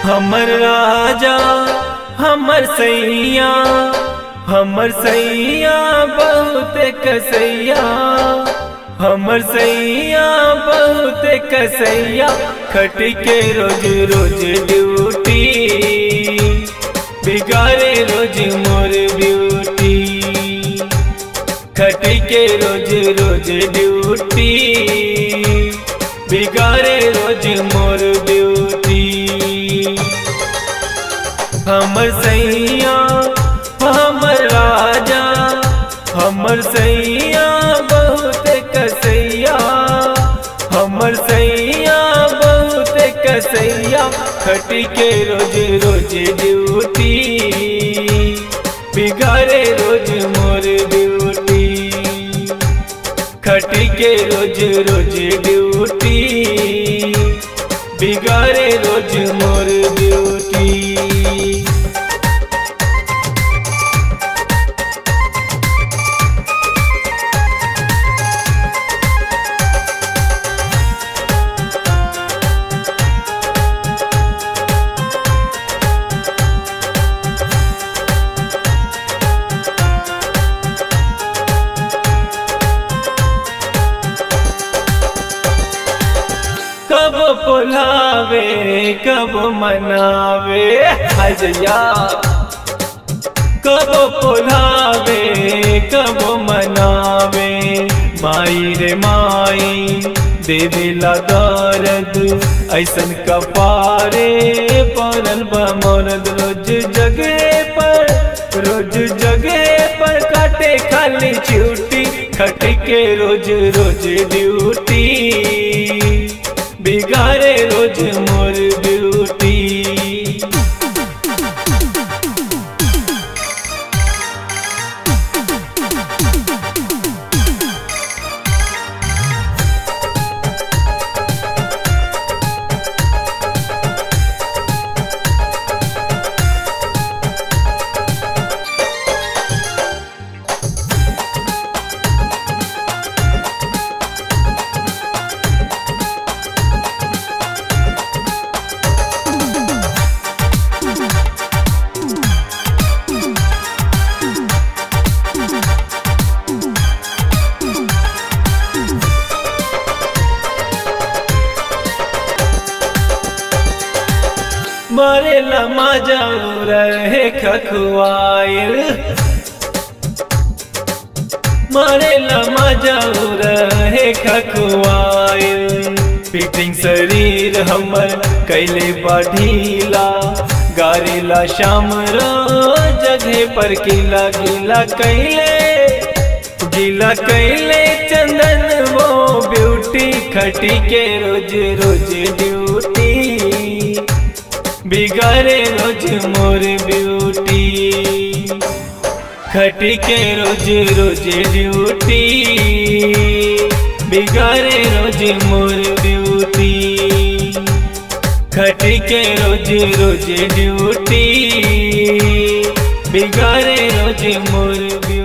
हमर राजा हमर सैया हमर सैया बहुत कसैया हमर सैया बहुत कसैया खट के रोज रोज ड्यूटी बिगाड़े रोज मोर ब्यूटी खट के रोज रोज ड्यूटी बिगाड़े रोज मोर ब्यूटी हमर सैया हमर राजा हमर सैया बहुत कसैया हमर सैया बहुत कसैया खट के रोज रोज ड्यूटी बिगाड़े रोज मोर ब्यूटी खट के रोज रोज ड्यूटी बिगाड़े रोज मोर ब्यूटी कब बुलावे कब मनावे हजया कब बुलावे कब मनावे माई रे माई देवेला दर्द ऐसन कपारे पड़ल बमरद रोज जगह पर रोज जगह पर काटे खाली छुट्टी खट के रोज रोज ड्यूटी बिगाड़े रोज मोर ब्यूटी मारे लमा जाऊ रहे खखुआइल मारे लमा जाऊ रहे खखुआइल फिटिंग शरीर हमर कैले बढ़ीला गारीला शाम रो जगह पर किला गिला कैले गिला कैले चंदन वो ब्यूटी खटी के रोज रोज ड्यूटी बिगाड़े रोज मोर ब्यूटी खट के रोज रोज ड्यूटी बिगाड़े रोज मोर ब्यूटी खट के रोज रोज ड्यूटी बिगाड़े रोज मोर ब्यूटी